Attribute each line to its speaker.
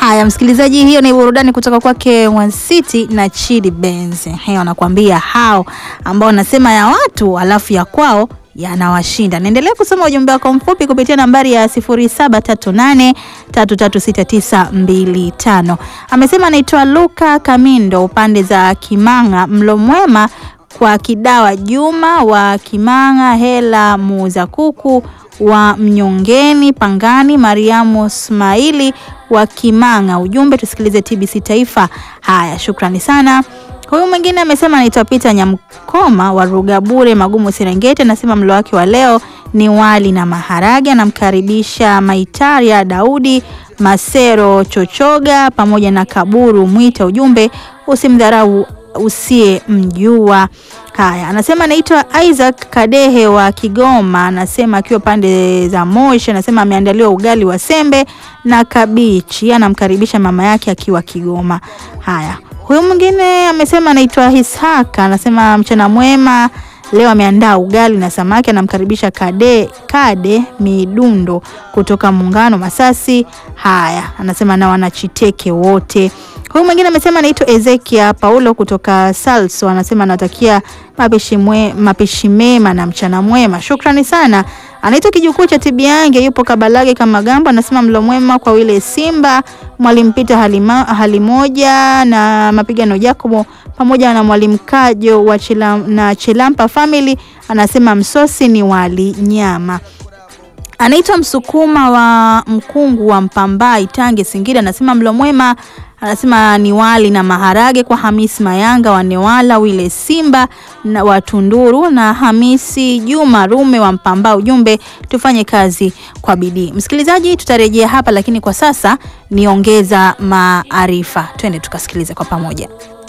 Speaker 1: Haya, msikilizaji, hiyo ni burudani kutoka kwake One City na Chidi Benz. Hiyo anakuambia hao ambao wanasema ya watu alafu ya kwao yanawashinda. Naendelea kusoma ujumbe wako mfupi kupitia nambari ya 0738336925. Amesema anaitwa Luka Kamindo upande za Kimanga, mlo mwema kwa Kidawa Juma wa Kimanga, Hela muuza kuku wa Mnyongeni Pangani, Mariamu Ismaili wa Kimanga. Ujumbe tusikilize TBC Taifa. Haya, shukrani sana. Huyu mwingine amesema anaitwa Peter Nyamkoma wa Rugabure Magumu Serengeti, anasema mlo wake wa leo ni wali na maharage. Anamkaribisha Maitaria Daudi Masero Chochoga pamoja na Kaburu Mwita. Ujumbe usimdharau usiye mjua. Haya, anasema anaitwa Isaac Kadehe wa Kigoma, anasema akiwa pande za Moshi, anasema ameandaliwa ugali wa sembe na kabichi, anamkaribisha mama yake akiwa Kigoma. Haya, huyu mwingine amesema anaitwa Ishaka, anasema mchana mwema leo ameandaa ugali na samaki, anamkaribisha Kade Kade Midundo kutoka Muungano Masasi. Haya, anasema na wanachiteke wote. Huyu mwingine amesema anaitwa Ezekia Paulo kutoka Salso, anasema anatakia mapishi mwe, mapishi mema na mchana mwema. Shukrani sana. Anaitwa kijukuu cha Tibiange, yupo Kabalage kama Gambo, anasema mlo mwema kwa wile Simba, mwalimu Pita halima, hali moja na mapigano Jacobo pamoja na mwalimu Kajo wa Chilam, na Chilampa family, anasema msosi ni wali nyama anaitwa Msukuma wa Mkungu wa Mpambai Tange Singida, anasema mlo mwema, anasema ni wali na maharage kwa Hamisi Mayanga wa Newala, wile Simba na wa Tunduru na Hamisi Juma Rume wa Mpamba. Ujumbe tufanye kazi kwa bidii. Msikilizaji, tutarejea hapa, lakini kwa sasa niongeza maarifa. Twende tukasikilize kwa pamoja.